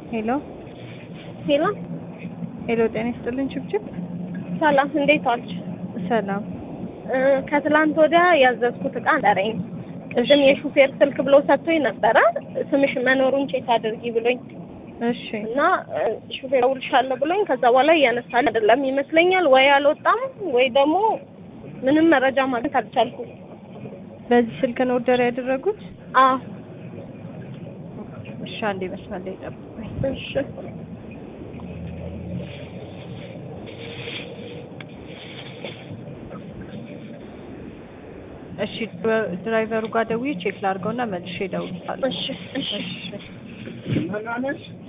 ሄሎ ሄሎ ሄሎ፣ ጤና ይስጥልን ችብችብ። ሰላም፣ እንዴት ዋልሽ? ሰላም። እ ከትላንት ወዲያ ያዘዝኩት እቃ ጠረኝ። ቅድም የሹፌር ስልክ ብሎ ሰጥቶኝ ነበረ ስምሽ መኖሩን ቼክ አድርጊ ብሎኝ እሺ እና እ ሹፌር እደውልልሻለሁ ብሎኝ ከዛ በኋላ እያነሳል አይደለም ይመስለኛል፣ ወይ አልወጣም ወይ ደግሞ ምንም መረጃ ማግኘት አልቻልኩም። በዚህ ስልክ ነው ኦርደር ያደረጉት? አዎ እሺ፣ አንዴ መስመር ላይ ጠብቁኝ። እሺ እሺ፣ ድራይቨሩ ጋር ደውዬ ቼክ ላድርገውና መልሼ እደውልልሃለሁ። እሺ እሺ እሺ